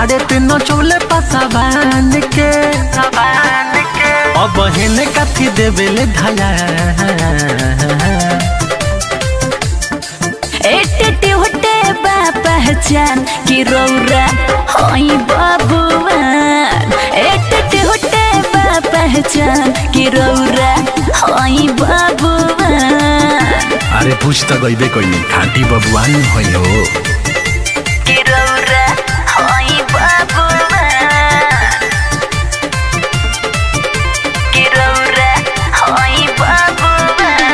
बाड़े ते नचौले पसाबान के अब हेने काथी देवेले धाया एटे होटे बा पहचान कि रौरा होई बाबुआन एटे होटे बा पहचान कि रौरा होई बाबुआन अरे पूछ त गइबे कइले खाटी बबुआन भयो कि रौरा होई बाबुआन कि रौरा होई बाबुआन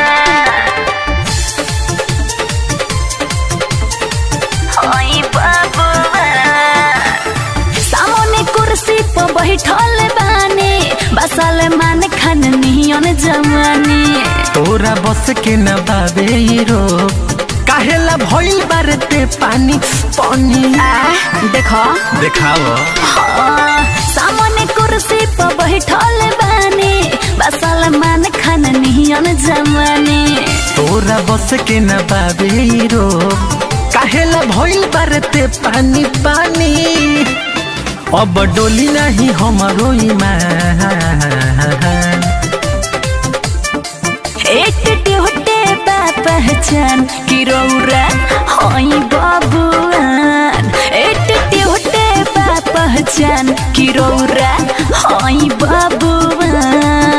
होई बाबुआन सामने कुर्सी पर बैठल बानी बसल मान खान नियन जवानी तोरा बस के न बाबे ई रोग काहेला भइल बारते पानी पानी देखो देखाओ सामने कुर्सी पर बैठल बानी बसल मान खान नियन जवानी तोरा बस के न बाबे ई रोग काहेला भइल बारते पानी पानी अब डोली नहीं हमारो ईमान एक होटे बा पहचान कि रौरा होई बाबुआन एक होटे बा पहचान कि रौरा होई बाबुआन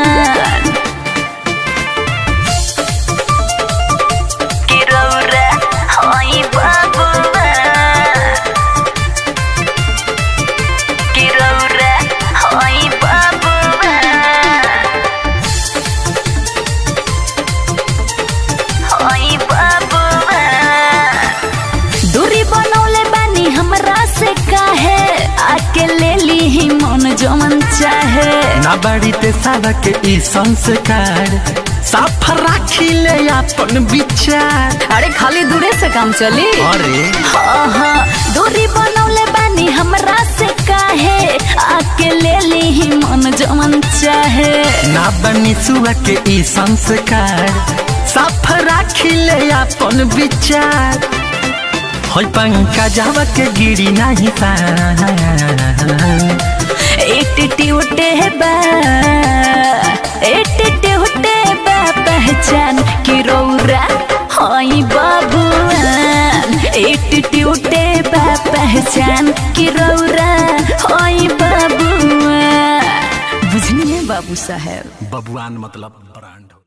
कि रौरा होई बाबुआन कि रौरा होई बाबुआन होई बाबुआन दूरी बनौले बानी हमरा से काहे आके ले ली ही मन जमन चाहे ना बाड़ी ते सारा के ई संस्कार साफ राखी ले अपन विचार अरे खाली दूरे से काम चली अरे आहा, दूरी बनौले बानी हमरा से काहे आके ले ली ही मन जमन चाहे ना बनी सुआ के ई संस्कार साफ राखी ले अपन विचार होय पंखा जावा के गिरी नहीं पान एट उठे बा एट उठे बा पहचान कि रौरा हई बाबुआन एट उठे बा पहचान कि रौरा हई बाबुआन बुझलिए बाबू साहेब बबुआन मतलब ब्रांड